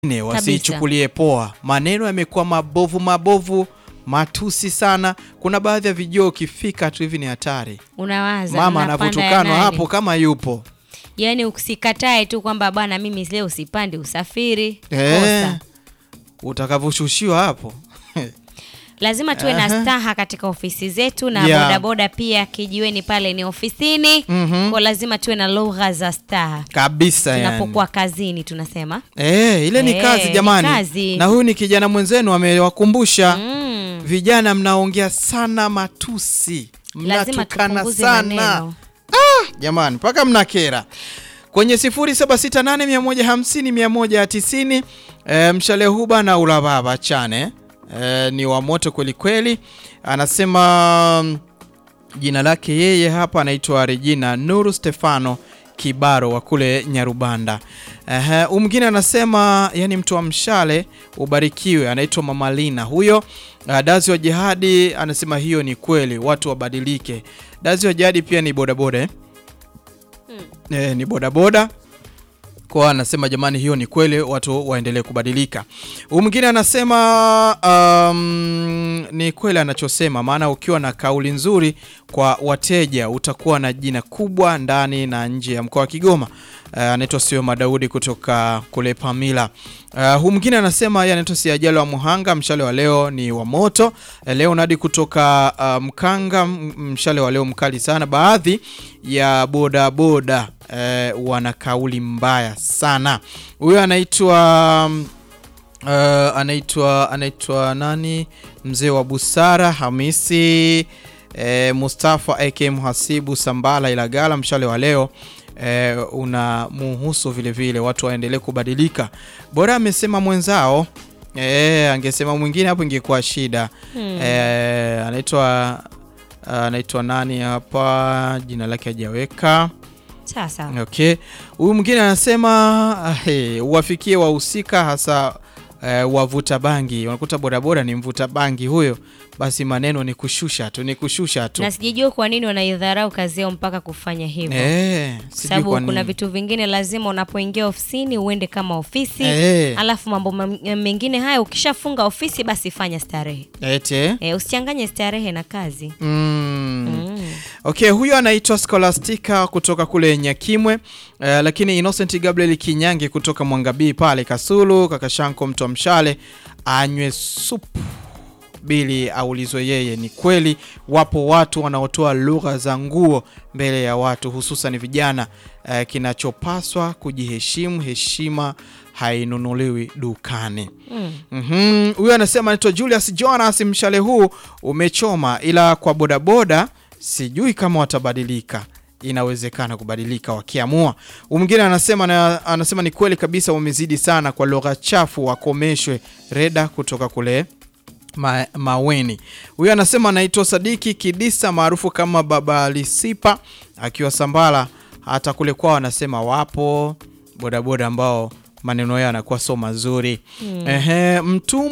ne wasiichukulie poa. Maneno yamekuwa mabovu mabovu, matusi sana. Kuna baadhi ya vijoo ukifika tu hivi ni hatari. Unawaza Mama mnapanda ya anavyotukanwa nani? hapo kama yupo Yaani usikatae tu kwamba bwana, mimi leo usipande usafiri. Eh, Kosa. utakavyoshushiwa hapo Lazima tuwe na Aha. staha katika ofisi zetu na Yeah. bodaboda pia kijiweni pale ni ofisini. Mhm. Kwa lazima tuwe na lugha za staha kabisa yani. tunapokuwa kazini tunasema. Eh, ile ni Eh, kazi ni jamani. kazi. Na huyu ni kijana mwenzenu amewakumbusha Mm. vijana, mnaongea sana matusi, Lazima mnatukana tupunguze sana maneno. jamani, mpaka mnakera. Kwenye 0768150190 e, mshale huba na ulababa chane e, ni wa moto kweli kweli. Anasema mm, jina lake yeye hapa anaitwa Regina Nuru Stefano Kibaro wa kule Nyarubanda. Ehe, huyu mwingine anasema yani mtu wa mshale ubarikiwe, anaitwa Mama Lina huyo. Uh, Dazi wa Jihadi anasema hiyo ni kweli, watu wabadilike. Dazi wa Jihadi pia ni bodaboda eh? Eh, ni bodaboda kwa anasema jamani, hiyo ni kweli, watu waendelee kubadilika. Huyu mwingine anasema um, ni kweli anachosema, maana ukiwa na kauli nzuri kwa wateja utakuwa na jina kubwa ndani na nje ya mkoa wa Kigoma. Uh, anaitwa Sio Madaudi kutoka kule Pamila. Uh, huyu mwingine anasema yeye anaitwa Siajalo wa Muhanga, mshale wa leo ni wa moto. Uh, Leonard kutoka uh, Mkanga, m- mshale wa leo mkali sana. Baadhi ya bodaboda uh, wana kauli mbaya sana. Huyo anaitwa um, Uh, anaitwa anaitwa nani? Mzee wa busara Hamisi eh, Mustafa AK Mhasibu Sambala Ilagala, mshale wa leo eh, una muhusu vile vile, watu waendelee kubadilika. Bora amesema mwenzao eh, angesema mwingine hapo ingekuwa shida. Eh, anaitwa anaitwa nani hapa, jina lake hajaweka. Sasa Okay. Huyu mwingine anasema ah, hey, uwafikie wahusika hasa eh, wavuta bangi. Unakuta bodaboda ni mvuta bangi huyo, basi maneno ni kushusha tu, ni kushusha tu. na sijajua kwa nini wanaidharau kazi yao mpaka kufanya hivyo. Eh, Kwa sijui sababu kwa kuna nini. vitu vingine lazima unapoingia ofisini uende kama ofisi Eh. alafu mambo mam- mengine haya ukishafunga ofisi basi fanya starehe Ete. e, usichanganye starehe na kazi Mm. mm. Okay, huyo anaitwa Scholastica kutoka kule Nyakimwe. Eh, lakini Innocent Gabriel Kinyange kutoka Mwangabii pale Kasulu, kaka Shanko mtu wa mshale anywe supu bili aulizwe yeye. Ni kweli wapo watu wanaotoa lugha za nguo mbele ya watu, hususan vijana. Eh, kinachopaswa kujiheshimu, heshima hainunuliwi dukani. Mm. Mhm, huyo anasema anaitwa Julius Jonas, mshale huu umechoma, ila kwa bodaboda sijui kama watabadilika. Inawezekana kubadilika wakiamua. Huyu Mwingine anasema na, anasema ni kweli kabisa, wamezidi sana kwa lugha chafu, wakomeshwe. Reda kutoka kule Ma, Maweni. Huyo anasema anaitwa Sadiki Kidisa maarufu kama Baba Lisipa akiwa Sambala. Hata kule kwao anasema wapo bodaboda ambao maneno yao yanakuwa so mazuri. Ehe,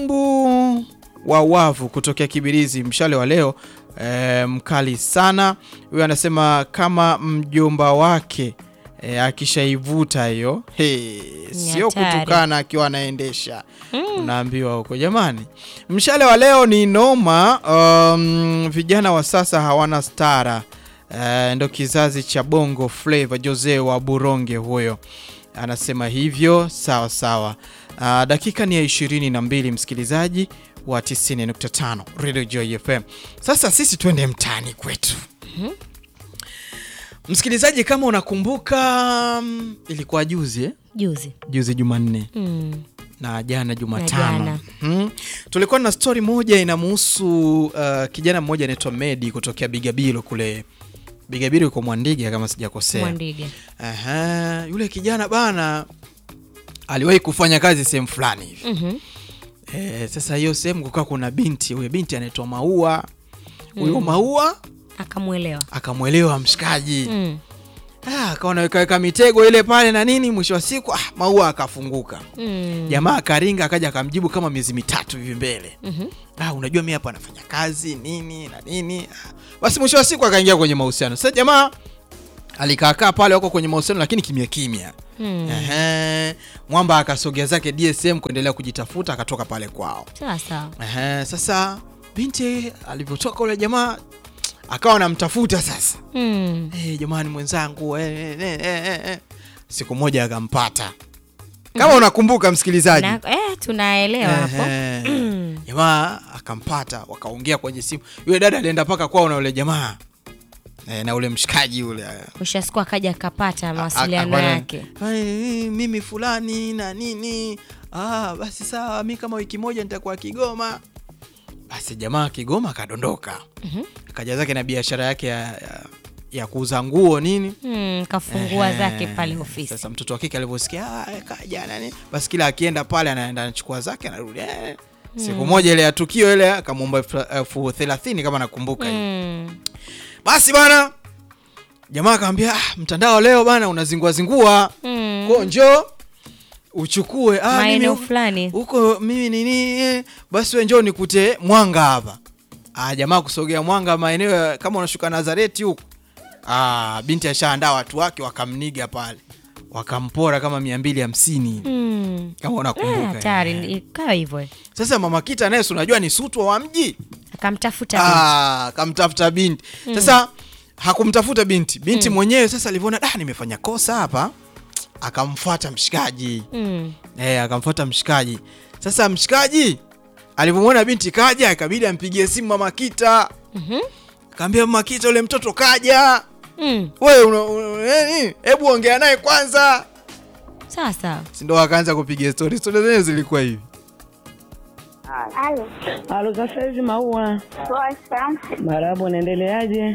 mtumbu wa wavu kutokea Kibirizi, mshale wa leo eh, mkali sana. Huyo anasema kama mjomba wake eh, akishaivuta hiyo hey, sio hatari. kutukana akiwa anaendesha unaambiwa huko jamani. Mshale wa leo ni noma. Um, vijana wa sasa hawana stara. Uh, ndo kizazi cha bongo flava. Jose wa Buronge huyo anasema hivyo. Sawa sawa. Uh, dakika ni ya ishirini na mbili msikilizaji wa 90.5 Radio Joy FM. Sasa sisi twende mtaani kwetu. Msikilizaji, kama unakumbuka, mm, ilikuwa juzi eh? juzi juzi Jumanne mm. na jana Na Jumatano jana. hmm. Tulikuwa na stori moja inamuhusu uh, kijana mmoja anaitwa Medi kutokea Bigabilo kule Bigabilo yuko Mwandiga kama sijakosea. Mwandiga Aha, yule kijana bana aliwahi kufanya kazi sehemu fulani hivi Mhm. eh, sasa hiyo sehemu kukaa kuna binti, huyo binti anaitwa Maua. Huyo Maua akamwelewa akamwelewa mshikaji mm. Ah, akawa anawekaweka mitego ile pale na nini, mwisho wa siku ah, Maua akafunguka Mm. jamaa akaringa akaja akamjibu kama miezi mitatu hivi mbele Mhm. ah, unajua mi hapa nafanya kazi nini na nini ah. Basi mwisho wa siku akaingia kwenye mahusiano. Sasa jamaa alikaakaa pale wako kwenye mahusiano lakini kimya kimya Hmm. Ehe. mwamba akasogea zake dsm kuendelea kujitafuta akatoka pale kwao Sawa sawa. Ehe, sasa binti alivyotoka ule jamaa akawa anamtafuta sasa Hmm. hey, jamani mwenzangu eh, eh, eh, eh, eh. siku moja akampata kama unakumbuka msikilizaji Na, eh, tunaelewa hapo. Ehe. jamaa akampata wakaongea kwenye simu yule dada alienda mpaka kwao na ule jamaa eh, na ule mshikaji ule Mwisho wa siku akaja akapata A- mawasiliano a- yake. Ai, mimi fulani na nini ah, basi sawa mi kama wiki moja nitakuwa kigoma basi jamaa kigoma akadondoka Mhm. akaja zake na biashara yake ya, ya, ya kuuza nguo nini Hmm, kafungua Ehe. zake pale ofisi. Sasa mtoto wa kike alivyosikia "Ah, kaja nani, basi kila akienda pale anaenda anachukua zake anarudi. Eh, Siku moja ile ya tukio ile akamwomba elfu- elfu thelathini kama nakumbuka hivi. Hmm. Basi bana, jamaa akamwambia ah, mtandao leo bana unazingua zingua Hmm. ko njoo uchukue ah, mimi Maeneo huko- fulani. huko mimi nini eh, basi we njoo nikute mwanga hapa ah, jamaa kusogea mwanga maeneo ya- kama unashuka Nazareti huko ah, binti ashaandaa watu wake wakamniga pale wakampora kama mia mbili hamsini Hmm. kama Eh, unakumbuka Hatari, eh. ikawa hivyo. Sasa mama Kita naye si unajua ni sutwa wa mji Akamtafuta binti. ah, kamtafuta binti sasa hakumtafuta binti binti mwenyewe sasa alivyoona da nimefanya kosa hapa akamfuata mshikaji Hmm. Eh, akamfuata mshikaji. Sasa mshikaji alivyomwona binti kaja, ikabidi ampigie simu mama Kita. Mhm. Kaambia mama Kita, ule mtoto kaja. Hmm. Wewe una- una- nini? Hebu ongea naye kwanza. Sawa sawa. Si ndo akaanza kupiga story. Story zenyewe zilikuwa hivi. Halo, Halo, sasa hizi maua poa sana. marabu, unaendeleaje?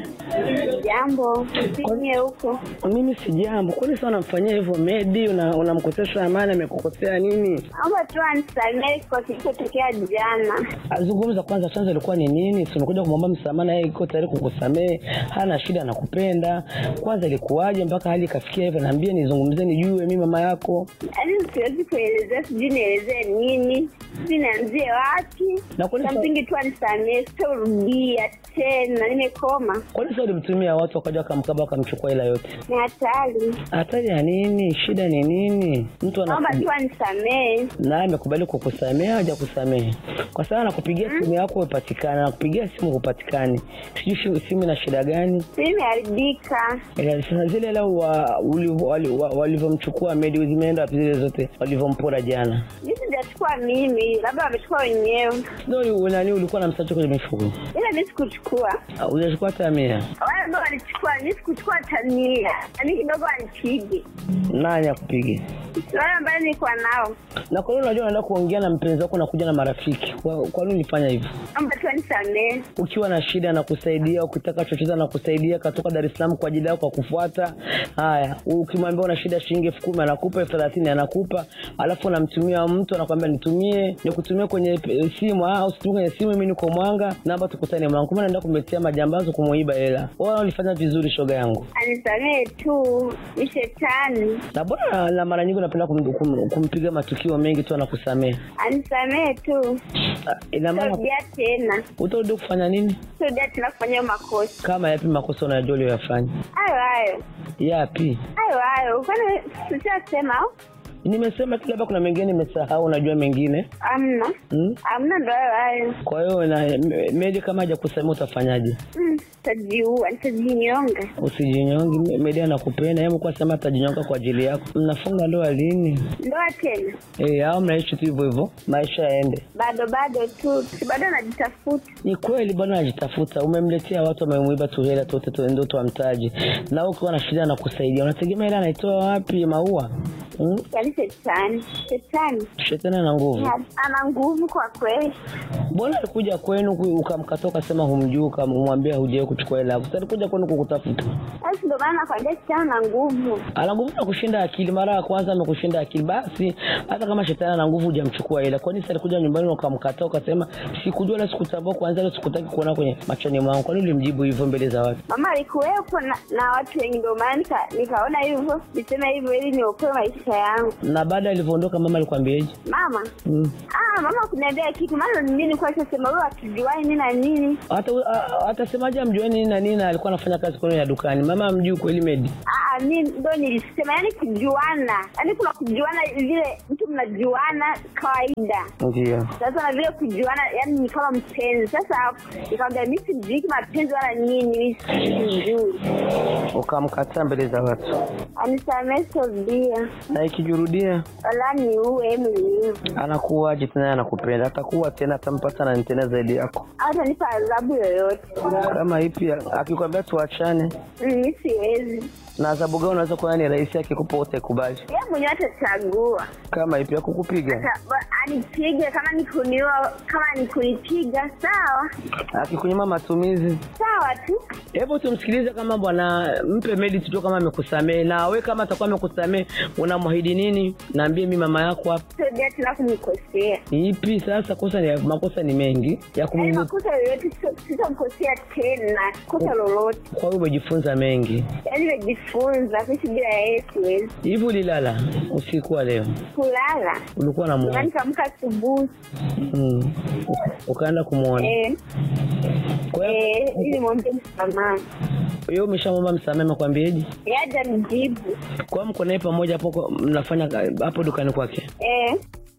Jambo, simie huko. Mimi si jambo. Kwani sasa unamfanyia hivyo Medi? Una- Unamkosesha amani? Amekukosea nini? Naomba tu anisamehe kwa kilichotokea jana. Azungumza kwanza, chanzo ilikuwa ni nini? Si unakuja kumwomba msamaha na yeye iko tayari kukusamehe, hana shida, anakupenda. Kwanza ilikuwaje mpaka hali ikafikia hivyo? Naambia nizungumzie, nijue mimi mama yako. Yaani siwezi kuelezea, sijui nielezee nini, sijui nianzie wapi. Na kwani Cha sa- msingi tu anisamehe, sitorudia tena, nimekoma. Kwani sasa ulimtumia watu wakaja wakamkaba wakamchukua hela yote? Ni hatari. Hatari ya nini? Shida ni nini? Mtu Naomba ana tu anisamehe. naye amekubali kukusamehe au hajakusamehe? Kwa sababu anakupigia simu yako upatikane, anakupigia simu hupatikani, sijui shi- simu ina shida gani? Mimi nimeharibika. Eh, Sasa zile hela wa- ulivyo- wali- wa- walivyomchukua Medi zimeenda wapi zile zote walivyompora jana? Mimi sijachukua mimi, labda wamechukua wenyewe, Ndio nani ulikuwa na msacho kwenye mifuko? ila mi sikuchukua. Ah, Hujachukua hata mia? Wale ndo walichukua, mi sikuchukua tania, yaani kidogo wanipige Nani akupiga? wale ambayo nilikuwa nao. Na kwa nini unajua unaenda kuongea na mpenzi wako na kuja na marafiki? Kwa, kwa nini ulifanya hivyo? Naomba tu anisamehe. ukiwa na shida na kusaidia, ukitaka chochote anakusaidia, katoka Dar es Salaam kwa ajili yako kufuata. Haya, ukimwambia una shida shilingi elfu kumi anakupa, elfu thelathini anakupa, alafu unamtumia mtu anakwambia nitumie, nikutumie kwenye eh, simu. Ah, usitumie kwenye simu, mimi niko Mwanga, naomba tukutane Mwanga. Kumbe naenda kumetia majambazi kumuiba hela. Wewe ulifanya vizuri, shoga yangu. Anisamehe tu, ni shetani. Na bora na mara nyingi unapenda kum, kum, kumpiga matukio mengi tu anakusamehe. Anisamehe tu, Ah, Ina maana sitorudia tena, utarudi kufanya nini? sitorudia tena kufanya hayo makosa Kama yapi makosa unajua uliyoyafanya? hayo hayo Yapi? hayo hayo. Kwani sishasema au? Nimesema tu labda kuna mengine nimesahau, unajua mengine Amna, hmm? amna, ndo hayo hayo. Kwa hiyo na me- Medi kama hajakusamia utafanyaje? Mm, Nitajiua, nitajinyonga. Usijinyonge, Me- Medi anakupenda yeye, mkuwa sema atajinyonga kwa ajili yako. Mnafunga ndoa lini? Ndoa tena Eh, au mnaishi tu hivyo hivyo, maisha yaende? bado bado tu, si bado najitafuta. Ni kweli bwana anajitafuta. Umemletea watu wamemuiba tu hela tu tu ndio tuamtaji, na wewe ukiwa na shida na kusaidia, unategemea hela anaitoa wapi? Maua hmm? Yaani shetani, shetani Shetani ana nguvu. ana nguvu kwa kweli. Mbona alikuja kwenu ku- ukamkatoa ukasema humjui, ukamwambia hujawahi kuchukua hela yako? Sasa alikuja kwenu kukutafuta. Basi ndo maana nakwambia shetani ana nguvu. ana nguvu na kushinda akili. Mara ya kwanza amekushinda akili, basi hata kama shetani ana nguvu, hujamchukua ila kwani sasa alikuja nyumbani na ukamkataa ukasema sikujua wala sikutambua, kwanza leo sikutaki kuona kwenye machoni mwangu. Kwani ulimjibu hivyo mbele za watu? Mama alikuwepo na, na watu wengi, ndio maana nika, nikaona hivyo niseme hivyo ili niokoe maisha yangu. Na baada alivyoondoka, mama alikwambiaje? Mama Mm. ah, mama kuniambia kitu, maana mimi nilikuwa nishasema wewe hatujuani nini na nini. Hata atasemaje amjueni nini na nini, na alikuwa anafanya kazi kwenu ya dukani. Mama amjui kweli Medi? Ah, Ah, mi ndo nilisema yani kujuana, yani kuna kujuana vile mtu mnajuana kawaida ndio sasa na vile kujuana yani ni kama mpenzi sasa nikamwambia mi sijui mapenzi wala nini mi sijui ukamkataa mbele za watu anisamee sobia na ikijurudia wala ni uwe mwenyewe anakuwaje tena anakupenda atakuwa tena atampata na tena zaidi yako hata nipa adhabu yoyote kama ipi akikwambia tuachane Mm, mi siwezi na adhabu gani unaweza kuwa ni rahisi akikupa utakubali ye mwenyewe atachagua kama ipi ya kukupiga Ata- ba- anipige kama ni kuniua kama ni kunipiga sawa akikunyima matumizi sawa tu hebu tumsikilize kama bwana mpe medi tujue kama amekusamehe na we kama atakuwa amekusamehe unamwahidi nini naambie mi mama yako hapa sobia tena kumkosea ipi sasa kosa ni makosa ni mengi ya yaani kum makosa yoyote sio- sitamkosea tena kosa lolote kwa hiyo umejifunza mengi yaani nimejifunza kuishi bila yeye siwezi hivi ulilala usiku wa leo kulala ulikuwa na Ndio muone nikaamka asubuhi mm. ukaenda kumwona eh, kwa hiyo eh, ili mwombe msamaha hiyo umeshamwomba msamaha amekwambieje yaja mjibu kwa hiyo mko naye pamoja hapo kwa- mnafanya ka- hapo dukani kwake eh,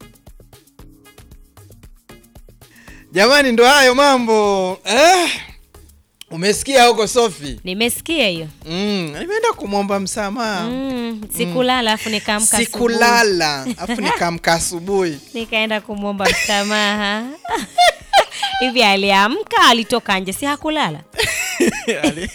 Jamani, ndo hayo mambo eh. Umesikia huko Sofi? nimesikia hiyo Mm, nimeenda kumwomba msamaha mm, sikulala afu nikaamka asubuhi. sikulala, afu nikaamka asubuhi nikaenda kumwomba msamaha hivi aliamka alitoka nje si hakulala Ali-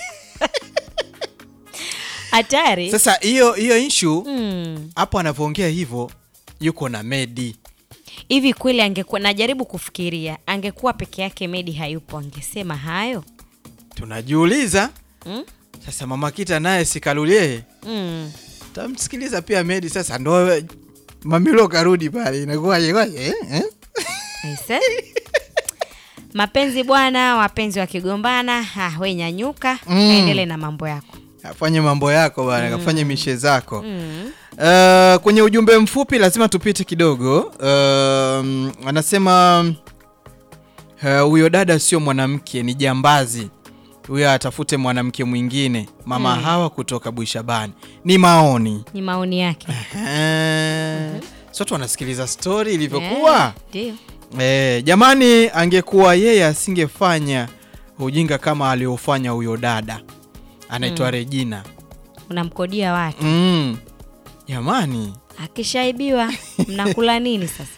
hatari Sasa hiyo hiyo issue Mm. hapo anavyoongea hivyo, yuko na Medi. hivi kweli angekuwa najaribu kufikiria angekuwa peke yake medi hayupo angesema hayo Tunajiuliza mm? sasa, mama Kita naye sikalulie, Mm. tamsikiliza pia Medi. Sasa ndo mamilo karudi pale, inakuwaje kwaje eh? eh? Aise. mapenzi bwana wapenzi wakigombana ah, we nyanyuka Mm. kaendele na mambo yako Afanye mambo yako bana, kafanye mishe zako. mm. Uh, kwenye ujumbe mfupi lazima tupite kidogo. Um, anasema uh, huyo dada sio mwanamke, ni jambazi. Huyo atafute mwanamke mwingine. Mama Hawa kutoka Bwishabani. Ni maoni. ni maoni yake Eh, Sote wanasikiliza stori ilivyokuwa. Eh, ndio Eh, jamani, angekuwa yeye asingefanya ujinga kama aliofanya huyo dada anaitwa Regina. unamkodia watu Mm. Jamani akishaibiwa mnakula nini sasa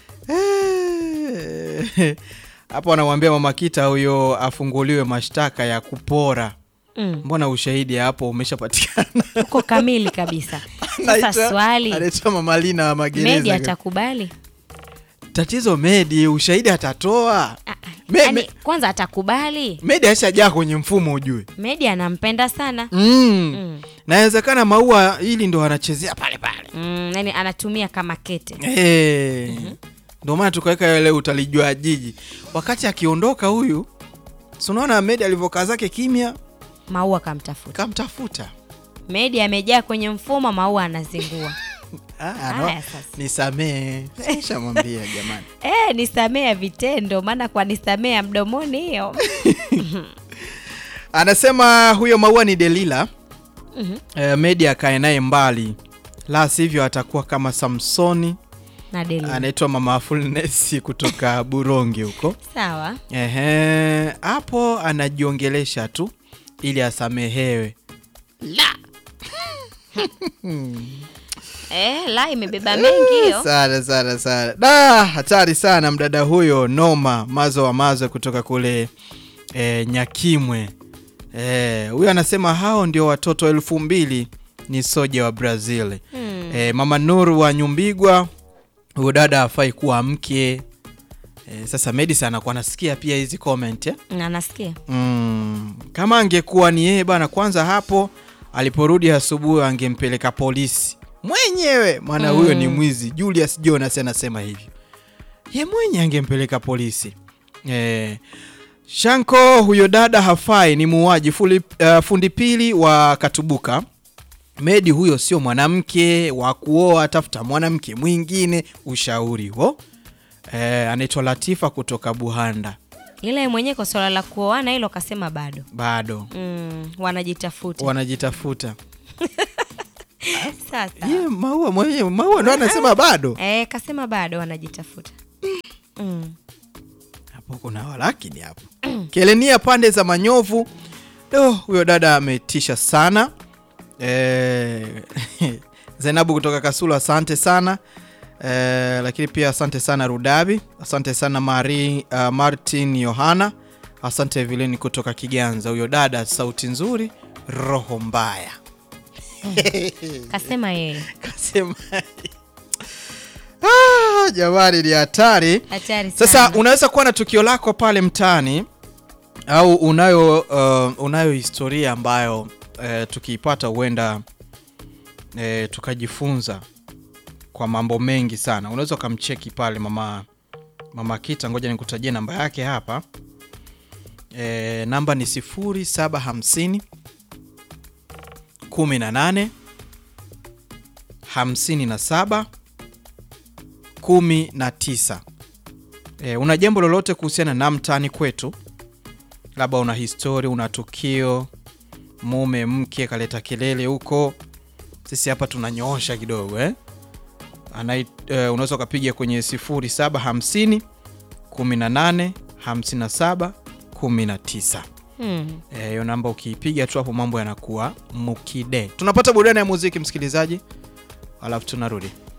Eh, hapo anamwambia mama Kita huyo afunguliwe mashtaka ya kupora. mm. Mbona ushahidi hapo umeshapatikana? uko kamili kabisa sasa Anaitwa- swali anaitwa mama Lina wa medi magereza. atakubali Tatizo Medi, ushahidi atatoa. Ah, ah. Me- Yaani, me- kwanza atakubali Medi ashajaa kwenye mfumo ujue. medi anampenda sana Mm. Mm. Nawezekana maua hili ndo anachezea pale pale. mm, yani anatumia kama kete Eh. Ndio maana tukaweka ile utalijua jiji. Wakati akiondoka huyu, si unaona Medi alivyokaa zake kimya, maua kamtafuta kamtafuta. medi amejaa kwenye mfumo maua anazingua Ah, no. Haya sasa. Nisamee. Sishamwambia jamani. e, nisamee ya vitendo maana kwa nisamee ya mdomoni hiyo Anasema huyo maua ni Delila. Mhm. Eh, Medi akae naye mbali, la sivyo atakuwa kama Samsoni. na deli Anaitwa Mama Fulnesi kutoka Buronge huko. sawa Ehe, hapo anajiongelesha tu ili asamehewe. e, la imebeba mengi hiyo Sana sana sana. Da, hatari sana mdada huyo noma mazo wa mazo kutoka kule e, Nyakimwe. Eh, huyo anasema hao ndio watoto elfu mbili ni soja wa Brazil. Hmm. E, Mama Nuru wa Nyumbigwa, huyo dada hafai kuwa mke. E, sasa Medis anakuwa anasikia pia hizi comment eh? na nasikia Mm, kama angekuwa ni yeye bana, kwanza hapo aliporudi asubuhi angempeleka polisi mwenyewe, maana huyo ni mwizi. Julius Jonas anasema hivyo, ye mwenye angempeleka polisi. Eh, Shanko, huyo dada hafai, ni muuaji. Fuli- uh, fundi pili wa Katubuka. Medi huyo sio mwanamke wa kuoa, tafuta mwanamke mwingine. Ushauri huo. Eh, anaitwa Latifa kutoka Buhanda. ile mwenyewe kwa swala la kuoana hilo kasema bado Bado mm, wanajitafuta wanajitafuta Sasa Ye, maua mwenyewe maua ndo anasema bado eh, kasema bado wanajitafuta mm. hapo kuna walakini hapo kelenia pande za manyovu do huyo dada ametisha sana e, zainabu kutoka kasulu asante sana e, lakini pia asante sana rudabi asante sana Mari, uh, martin yohana asante vileni kutoka kiganza huyo dada sauti nzuri roho mbaya kasema yeye kasema ah, jamani ni hatari hatari sasa sana. unaweza kuwa na tukio lako pale mtaani au unayo uh, unayo historia ambayo uh, tukiipata huenda uh, tukajifunza kwa mambo mengi sana unaweza ukamcheki pale mama mama kita ngoja nikutajie namba yake hapa e, namba ni 0750 18 57 19 e, una jambo lolote kuhusiana na mtaani kwetu labda una histori una tukio mume mke kaleta kelele huko sisi hapa tunanyoosha kidogo eh? Anai, e, unaweza ukapiga kwenye 0750 18 57 19 hmm. Eh, hiyo namba ukiipiga tu hapo mambo yanakuwa mukide tunapata burudani ya muziki msikilizaji alafu tunarudi